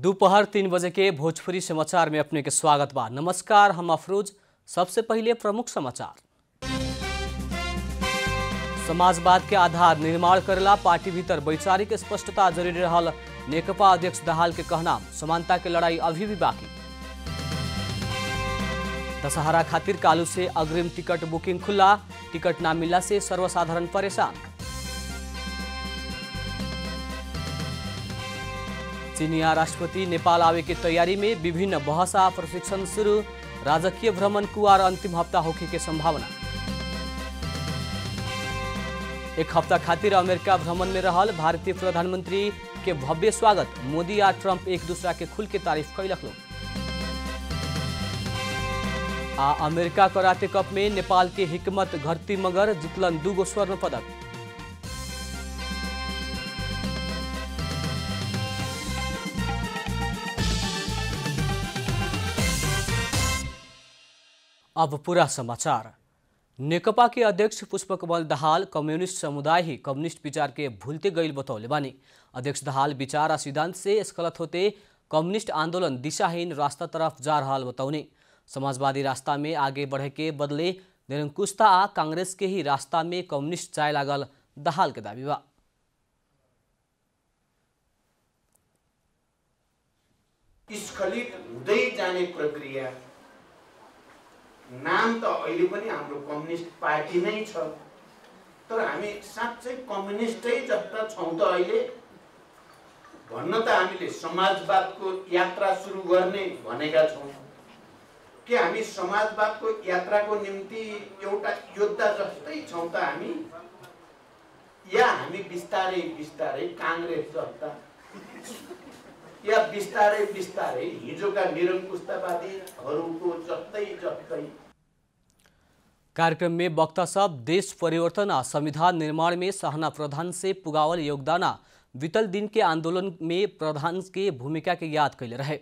दोपहर तीन बजे के भोजपुरी समाचार में अपने के स्वागत बा नमस्कार हम अफरोज सबसे पहले प्रमुख समाचार समाजवाद के आधार निर्माण करेला पार्टी भीतर वैचारिक स्पष्टता जरूरी रहल नेकपा अध्यक्ष दहाल के कहना समानता के लड़ाई अभी भी बाकी दशहरा खातिर कालू से अग्रिम टिकट बुकिंग खुला टिकट ना मिलला से सर्वसाधारण परेशान चीनिया राष्ट्रपति नेपाल आवे की तैयारी में विभिन्न बहसा प्रशिक्षण शुरू राजकीय भ्रमण कुआर अंतिम हफ्ता होखे के संभावना एक हफ्ता खातिर अमेरिका भ्रमण में रहल भारतीय प्रधानमंत्री के भव्य स्वागत मोदी आ ट्रंप एक दूसरा के खुल के तारीफ कैलक लोग आ अमेरिका कराटे कप में नेपाल के हिकमत घरती मगर जितलन दूगो स्वर्ण पदक अब पूरा समाचार नेकपा के अध्यक्ष पुष्पकमल दाहाल कम्युनिस्ट समुदाय ही कम्युनिस्ट विचार के भूलते गईल बतौले बानी अध्यक्ष दाहाल विचार आ सिद्धांत से स्खलत होते कम्युनिस्ट आंदोलन दिशाहीन रास्ता तरफ जा रहा बतौने समाजवादी रास्ता में आगे बढ़े के बदले निरंकुशता आ कांग्रेस के ही रास्ता में कम्युनिस्ट जाए लागल दाहाल के दावी बा स्खलित हुँदै जाने प्रक्रिया नाम त अहिले पनि हाम्रो कम्युनिस्ट पार्टी नै छ तर हामी साँच्चै कम्युनिस्टै जस्ता छौँ त अहिले भन्न त हामीले समाजवादको यात्रा सुरु गर्ने भनेका छौँ के हामी समाजवादको यात्राको निम्ति एउटा योद्धा जस्तै छौँ त हामी या हामी बिस्तारै बिस्तारै काङ्ग्रेस जस्ता या बिस्तारै बिस्तारै हिजोका निरङ्कुशतावादीहरूको जस्तै जस्तै कार्यक्रम में वक्ता सब देश परिवर्तन आ संविधान निर्माण में सहना प्रधान से पुगावल योगदान आ बीतल दिन के आंदोलन में प्रधान के भूमिका के याद कैले रहे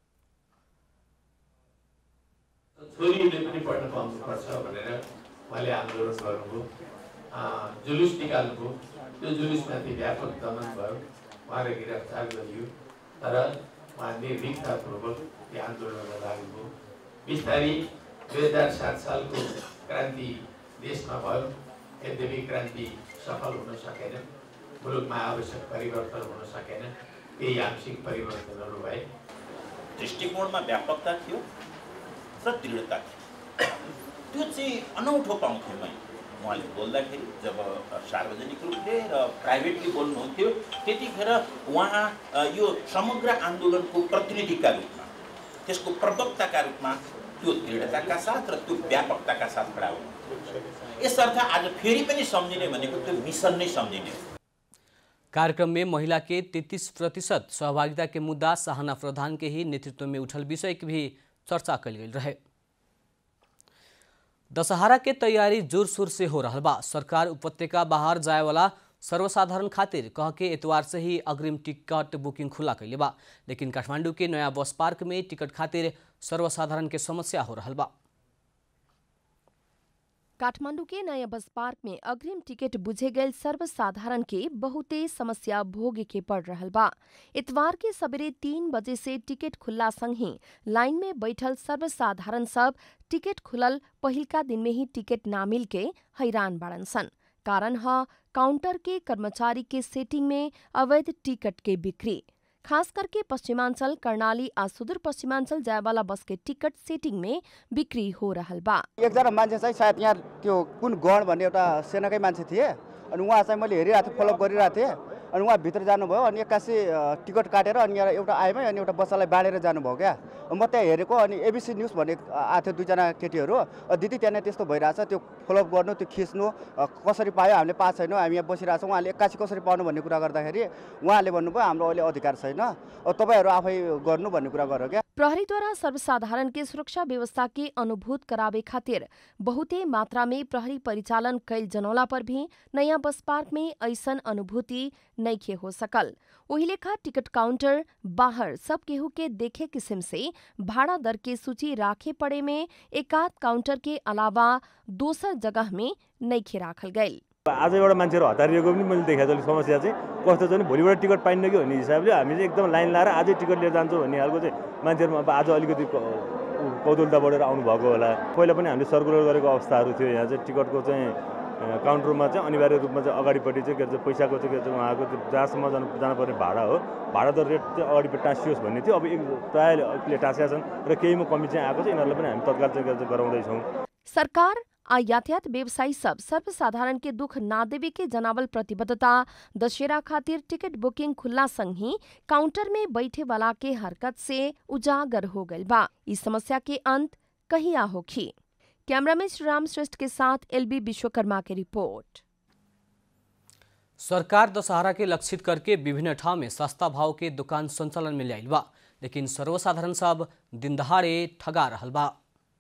छोरीले पनि पढ्न पाउनुपर्छ भनेर उहाँले आन्दोलन गर्नुभयो जुलुस निकाल्नुभयो त्यो जुलुसमाथि व्यापक दमन भयो उहाँलाई गिरफ्तार गरियो तर उहाँ निर्भीकतापूर्वक त्यो आन्दोलनमा लाग्नुभयो बिस्तारै दुई हजार सात सालको क्रान्ति देशमा भयो यद्यपि क्रान्ति सफल हुन सकेन मुलुकमा आवश्यक परिवर्तन हुन सकेन केही आंशिक परिवर्तनहरू भए दृष्टिकोणमा व्यापकता थियो र दृढता थियो त्यो चाहिँ अनौठो पाउँथेँ मैले उहाँले बोल्दाखेरि जब सार्वजनिक रूपले र प्राइभेटली बोल्नुहुन्थ्यो त्यतिखेर उहाँ अ, यो समग्र आन्दोलनको प्रतिनिधिका रूपमा त्यसको प्रवक्ताका रूपमा त्यो दृढताका साथ र त्यो व्यापकताका साथ खडा हुनुहुन्थ्यो यसर्थ आज फेरि पनि सम्झिने भनेको त्यो मिसन नै सम्झिने हो कार्यक्रम में महिला के 33 प्रतिशत सहभागिता के मुद्दा सहाना प्रधान के ही नेतृत्व में उठल विषय की भी चर्चा कल गई रहे दशहरा के तैयारी जोर शोर से हो रहा बा सरकार उपत्यका बाहर जाए वाला सर्वसाधारण खातिर कह के एतवार से ही अग्रिम टिकट बुकिंग खुला कैले बा लेकिन काठमांडू के नया बस पार्क में टिकट खातिर सर्वसाधारण के समस्या हो रहा बा काठमांडू के नया बस पार्क में अग्रिम टिकट बुझे गए सर्वसाधारण के बहुते समस्या भोगे के पड़ रहल बा इतवार के सवेरे तीन बजे से टिकट खुल्ला संग ही लाइन में बैठल सर्वसाधारण सब टिकट खुलल पहिलका दिन में ही टिकट ना मिल के हैरान बाड़न सन कारण ह काउंटर के कर्मचारी के सेटिंग में अवैध टिकट के बिक्री खास करके पश्चिमाञ्चल कर्णाली आ सुदूर पश्चिमाञ्चल जायवाला बस के टिकट सेटिङ में बिक्री हो रहल बा एकजना मान्छे चाहिँ सायद यहाँ त्यो कुन गण भन्ने एउटा सेनाकै मान्छे थिए अनि उहाँ चाहिँ मैले हेरिरहेको थिएँ फलोअप गरिरहेको थिएँ अनि उहाँ भित्र जानुभयो अनि एक्कासी अ, टिकट काटेर अनि यहाँ एउटा आएमै अनि एउटा बच्चालाई बाँडेर जानुभयो क्या म त्यहाँ हेरेको अनि एबिसी न्युज भन्ने आएको थियो दुईजना केटीहरू अ, दिदी त्यहाँनिर त्यस्तो भइरहेछ त्यो फलोअप गर्नु त्यो खिच्नु अ, कसरी पायो हामीले पाएको छैनौँ हामी यहाँ बसिरहेको छौँ उहाँले एक्कासी कसरी पाउनु भन्ने कुरा गर्दाखेरि उहाँले भन्नुभयो हाम्रो अहिले अधिकार छैन अ, तपाईँहरू आफै गर्नु भन्ने कुरा गर्यो क्या प्रहरीद्वारा सर्वसाधारण के सुरक्षा व्यवस्था के अनुभूत करावे खातिर बहुते मात्रा में प्रहरी परिचालन कैल जनौला पर भी नयाँ बस पार्क में ऐसन अनुभूति नइखे हो सकल ओही लेखा टिकट काउंटर बाहर सब केहू के देखे किस्म से भाड़ा दर के सूची राखे पड़े में एकाध काउंटर के अलावा दोसर जगह में नइखे राखल गईल आज एउटा मान्छेहरू हतारिएको पनि मैले देखाएको छु अलिक समस्या चाहिँ कस्तो छ भने भोलिबाट टिकट पाइन्न कि भन्ने हिसाबले हामी चाहिँ एकदम लाइन लाएर आजै टिकट लिएर जान्छौँ भन्ने खालको चाहिँ मान्छेहरूमा अब आज अलिकति क- कौतुलता बढेर आउनुभएको होला पहिला पनि हामीले सर्कुलर गरेको अवस्थाहरू थियो यहाँ चाहिँ टिकटको चाहिँ अ, काउन्टरमा चाहिँ अनिवार्य रूपमा चाहिँ अगाडिपट्टि चाहिँ के भन्छ पैसाको चाहिँ के भन्छ उहाँको त्यो जहाँसम्म जानु जानुपर्ने भाडा हो भाडा दर रेट चाहिँ अगाडिपट्टि टाँसियोस् भन्ने थियो अब एक प्रायःले टाँसेका छन् र केहीमा कमी चाहिँ आएको छ यिनीहरूलाई पनि हामी तत्काल चाहिँ के भन्छ गराउँदैछौँ सरकार आ यातायात व्यवसायी सब सर्वसाधारण के दुख ना देवे के जनावल प्रतिबद्धता दशहरा खातिर टिकट बुकिंग खुला संग ही काउंटर में बैठे वाला के हरकत से उजागर हो गइल बा इस समस्या के अंत कहिया होखी कैमरामैन श्रीराम श्रेष्ठ के साथ एलबी विश्वकर्मा की रिपोर्ट सरकार दशहरा के लक्षित करके विभिन्न ठाव में सस्ता भाव के दुकान संचालन में लियाइल बा लेकिन सर्वसाधारण सब दिन दहाड़े ठगा रहल बा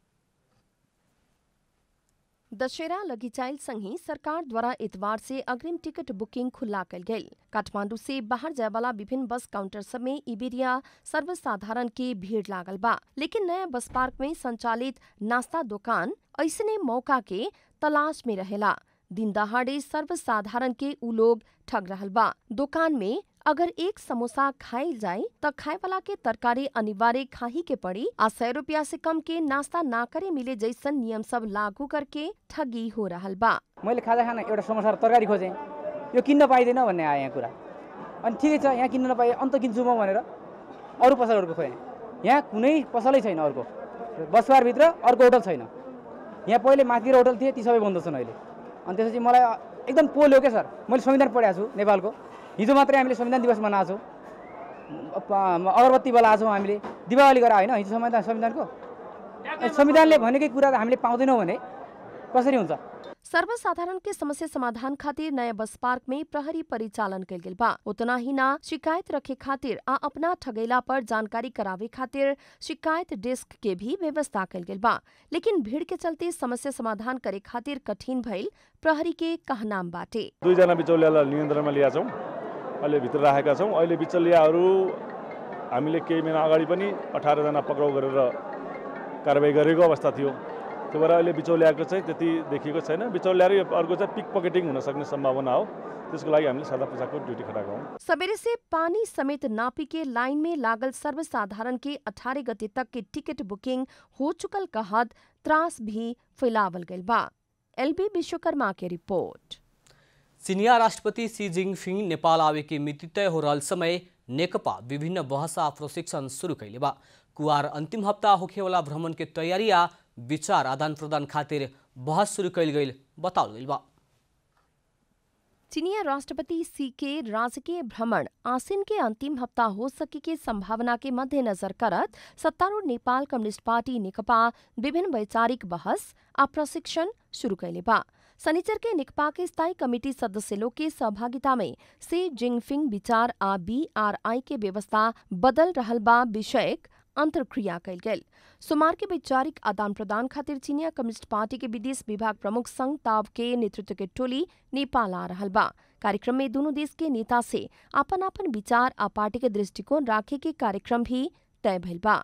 दशहरा लगिचाइल संगी सरकार द्वारा इतवार से अग्रिम टिकट बुकिंग खुला कल गई काठमांडू से बाहर जाए वाला विभिन्न बस काउंटर सब में इबेरिया सर्वसाधारण के भीड़ लागल बा लेकिन नया बस पार्क में संचालित नाश्ता दुकान ऐसने मौका के तलाश में रहेला दिन दहाड़े सर्वसाधारण के उ लोग ठग रहल बा दुकान में अगर एक समोसा खाइल जाए त खाए वाला के तरकारी अनिवार्य खाही के पड़ी आ सौ रुपया से कम के नाश्ता ना करे मिले जैसन नियम सब लागू करके ठगी हो रहल बा मैले खाजा खान एउटा समोसा र तरकारी खोजेँ यो किन्न पाइँदैन भन्ने आयो यहाँ कुरा अनि ठिकै छ यहाँ किन्न नपाएँ अन्त किन्छु म भनेर अरू पसलहरूको खोजेँ यहाँ कुनै पसलै छैन अर्को बसबारभित्र अर्को होटल छैन यहाँ पहिले माथि होटल थिए ती सबै बन्द छन् अहिले अनि त्यसपछि मलाई एकदम पोल्यो क्या सर मैले संविधान पढाएको छु नेपालको हिजो मात्रै हामीले संविधान दिवस मनाएको छौँ अ- अगरबत्ती बोलाएको छौँ हामीले दिपावली गरा होइन हिजो संविधान संविधानको अनि संविधानले भनेकै कुरा हामीले पाउँदैनौँ भने कसरी हुन्छ सर्वसाधारण के समस्या समाधान खातिर नया बस पार्क में प्रहरी परिचालन कल गेल बा उतना ही ना शिकायत रखे खातिर आ अपना ठगैला पर जानकारी करावे खातिर शिकायत डेस्क के भी व्यवस्था कल गेल बा लेकिन भीड़ के चलते समस्या समाधान करे खातिर कठिन भइल प्रहरी के कहनाम बाटे दुईजना बिचौलियालाई नियन्त्रणमा ल्याएको छौँ अहिले भित्र राखेका छौँ अहिले बिचौलियाहरू हामीले केही महिना अगाडि पनि अठारजना पक्राउ गरेर कारवाही गरेको अवस्था थियो त्यो भएर अहिले बिचौलियाको चाहिँ त्यति देखिएको छैन बिचौलिया र अर्को चाहिँ पिक पकेटिङ हुन सक्ने सम्भावना हो त्यसको लागि हामीले सादा पोसाकको ड्युटी खटाएको हौँ सवेरे से पानी समेत नापी के लाइन में लागल सर्वसाधारण के 18 गते तक के टिकट बुकिंग हो चुकल कहत त्रास भी फैलावल गइल बा एलबी विश्वकर्मा के रिपोर्ट चीनिया राष्ट्रपति सी जिनपिङ नेपाल आवे के मिति तय हो रहल समय नेकपा विभिन्न बहस आ प्रशिक्षण शुरू कैले बा कुआर अंतिम हफ्ता होखेवाला भ्रमण के तैयारी आ विचार आदान प्रदान खातिर बहस शुरू कैल गईल बताओल गईल बा चीनिया राष्ट्रपति सी के राजकीय भ्रमण आसिन के अंतिम हफ्ता हो सके के संभावना के मद्देनजर करत सत्तारूढ़ नेपाल कम्युनिस्ट पार्टी नेकपा विभिन्न वैचारिक बहस आ प्रशिक्षण शुरू कैले बा शनिचर के नेकपा के स्थायी कमेटी सदस्य लोग के सहभागिता में सी जिनफिंग विचार आ बीआरआई के व्यवस्था बदल रहल बा विषयक अंतर्क्रिया कैल गेल सोमवार के वैचारिक आदान प्रदान खातिर चीनिया कम्युनिस्ट पार्टी के विदेश विभाग प्रमुख संघ ताव के नेतृत्व के टोली नेपाल आ रहल बा कार्यक्रम में दोनों देश के नेता से आपन आपन विचार आ पार्टी के दृष्टिकोण राखे के कार्यक्रम भी तय भइल बा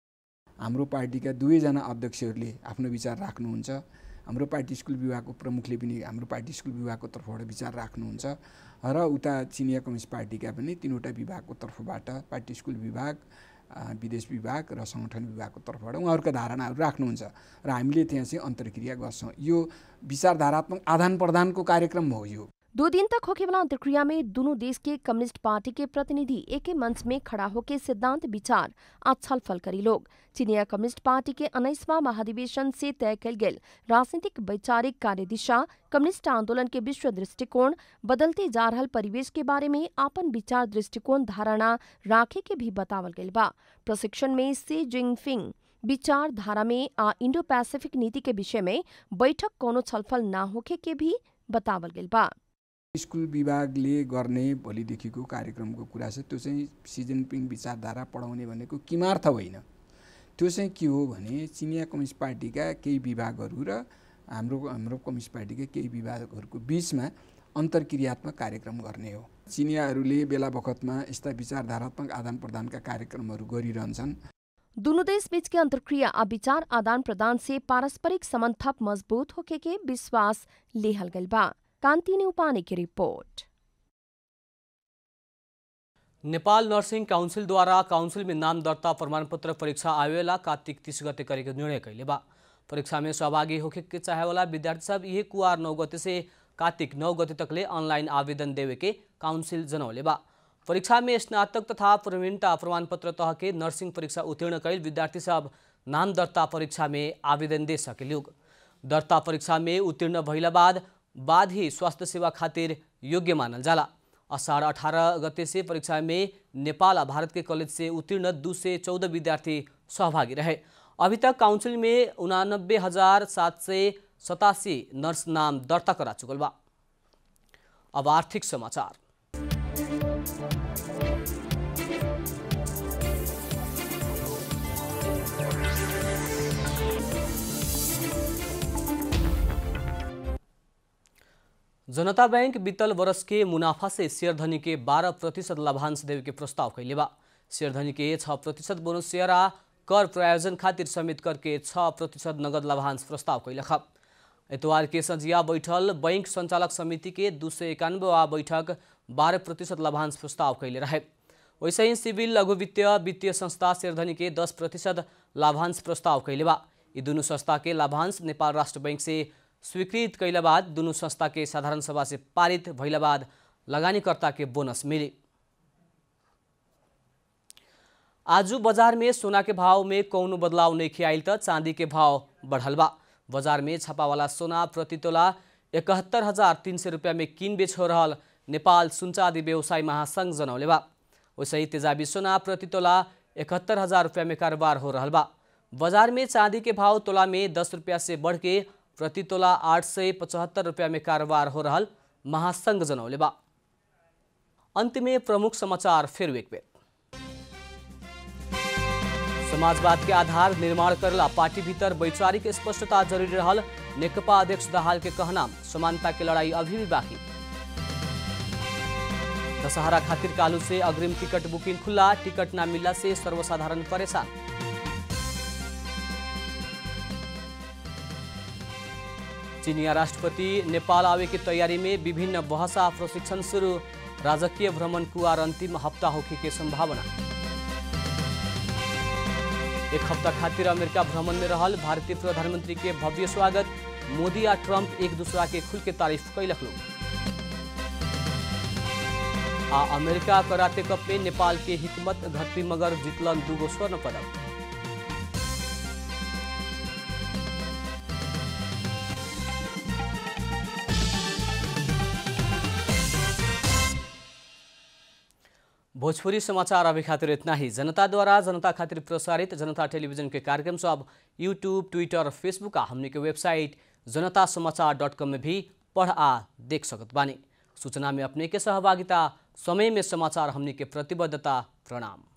हाम्रो पार्टीका दुवैजना अध्यक्षहरूले आफ्नो विचार राख्नुहुन्छ हाम्रो पार्टी स्कुल विभागको प्रमुखले पनि हाम्रो पार्टी स्कुल विभागको तर्फबाट विचार राख्नुहुन्छ र उता चिनिया कम्युनिस्ट पार्टीका पनि तिनवटा विभागको तर्फबाट पार्टी स्कुल विभाग अ, विदेश विभाग र सङ्गठन विभागको तर्फबाट उहाँहरूका धारणाहरू राख्नुहुन्छ र हामीले त्यहाँ चाहिँ अन्तर्क्रिया गर्छौँ यो विचारधारात्मक आदान प्रदानको कार्यक्रम हो यो दो दिन तक होने वाला अंतर्क्रिया में दोनों देश के कम्युनिस्ट पार्टी के प्रतिनिधि एक ही मंच में खड़ा होकर सिद्धांत विचार आज छलफल करी लोग चीनिया कम्युनिस्ट पार्टी के उन्नीसवां महाधिवेशन से तय कल गेल राजनीतिक वैचारिक कार्यदिशा कम्युनिस्ट आंदोलन के विश्व दृष्टिकोण बदलते जा रहल परिवेश के बारे में आपन विचार दृष्टिकोण धारणा राखे के भी बतावल गइल बा प्रशिक्षण में सी जिनफिंग विचार धारा में आ इंडो पैसिफिक नीति के विषय में बैठक कोनो छलफल ना होखे के भी बतावल गइल बा स्कुल विभागले गर्ने भोलिदेखिको कार्यक्रमको कुरा छ त्यो चाहिँ सी जिनपिङ विचारधारा पढाउने भनेको किमार्थ होइन त्यो चाहिँ के हो भने चिनिया कम्युनिस्ट पार्टीका केही विभागहरू र हाम्रो हाम्रो कम्युनिस्ट पार्टीका केही विभागहरूको बिचमा अन्तर्क्रियात्मक कार्यक्रम गर्ने हो चिनियाहरूले बेला बखतमा यस्ता विचारधारात्मक आदान प्रदानका कार्यक्रमहरू गरिरहन्छन् दोनों देश बीच के अंतर्क्रिया आ विचार आदान प्रदान से पारस्परिक संबंध थप मजबूत होके के विश्वास लेहल गइल बा कान्ति न्यौपाने की रिपोर्ट नेपाल नर्सिङ काउन्सिलद्वारा काउन्सिल में नाम दर्ता प्रमाण पत्र परीक्षा आवेला कार्तिक तीस गते करेके निर्णय कैले बा परीक्षा में सहभागी होके के चाहे वाला विद्यार्थी सब यही कुआर नौ गते से कार्तिक नौ गते तकले ऑनलाइन आवेदन देवे के काउन्सिल जनौले बा परीक्षा में स्नातक तथा प्रवीणता प्रमाण पत्र तह के नर्सिंग परीक्षा उत्तीर्ण कैल विद्यार्थी सब नाम दर्ता परीक्षा में आवेदन दे सकेलुग दर्ता परीक्षा में उत्तीर्ण भइला बाद बाद ही स्वास्थ्य सेवा खातिर योग्य मानल जाला असार अठारह गते से परीक्षा में नेपाल आ भारत के कॉलेज से उत्तीर्ण दू से चौदह विद्यार्थी सहभागी रहे अभी तक काउंसिल में उनानब्बे हजार सात सय सतासी नर्स नाम दर्ता करा चुकल बा अब आर्थिक समाचार जनता बैंक बीतल वर्ष के मुनाफा से शेयरधनी के 12 प्रतिशत लाभांश देवे के प्रस्ताव कैले बा शेयरधनी के 6 प्रतिशत बोनस शेयर आ कर प्रायोजन खातिर समेत करके 6 प्रतिशत नगद लाभांश प्रस्ताव कैलक एतवार के संजिया बैठल बैंक संचालक समिति के दू सौ इक्यानवे बैठक बारह प्रतिशत लाभांश प्रस्ताव कैले रहे वैसे ही सिविल लघु वित्तीय वित्तीय संस्था शेयरधनी के दस प्रतिशत लाभांश प्रस्ताव कैले बा यी दुनू संस्था के लाभांश नेपाल राष्ट्र बैंक से स्वीकृत कैला बाद दुनू संस्था के साधारण सभा से पारित भइला बाद लगानीकर्ता के बोनस मिली आजू बाजार में सोना के भाव में कौनो बदलाव नहीं आयल त चांदी के भाव बढ़ल बा बाजार में छापावाला सोना प्रति तोला इकहत्तर हजार तीन सय रुपियाँ में किन बेच हो रहल नेपाल सुनचादी व्यवसाय महासंघ जनौले बा वैसे ही तेजाबी सोना प्रति तोला इकहत्तर हजार रुपया में कारोबार हो रहल बा बाजार में चांदी के भाव तोला में दस रुपया से बढ़ के प्रति तोला आठ सय पचहत्तर रुपया में कारोबार हो रहल महासंघ जनौले बा अंत में प्रमुख समाचार फिर एक बेर समाजवाद के आधार निर्माण करला पार्टी भीतर वैचारिक स्पष्टता जरूरी रहल नेकपा अध्यक्ष दाहाल के कहना समानता की लड़ाई अभी भी बाकी दशहरा खातिर कालू से अग्रिम टिकट बुकिंग खुला टिकट ना मिलला से सर्वसाधारण परेशान चीनिया राष्ट्रपति नेपाल आवे की तैयारी में विभिन्न बहसा प्रशिक्षण शुरू राजकीय भ्रमण कुआर अंतिम हफ्ता होखे के संभावना एक हफ्ता खातिर अमेरिका भ्रमण में रहल भारतीय प्रधानमंत्री के भव्य स्वागत मोदी आ ट्रंप एक दूसरा के खुल के तारीफ कैलक लोग आ अमेरिका कराते कप में नेपाल के हिकमत घट्टी मगर जितलन दूगो स्वर्ण पदक भोजपुरी समाचार अभी खातिर इतना ही जनता द्वारा जनता खातिर प्रसारित जनता टेलीविजन के कार्यक्रम सब यूट्यूब ट्विटर फेसबुक आ हमने के वेबसाइट जनता समाचार डॉट कॉम में भी पढ़ आ देख सकत बानी सूचना में अपने के सहभागिता समय में समाचार हमने के प्रतिबद्धता प्रणाम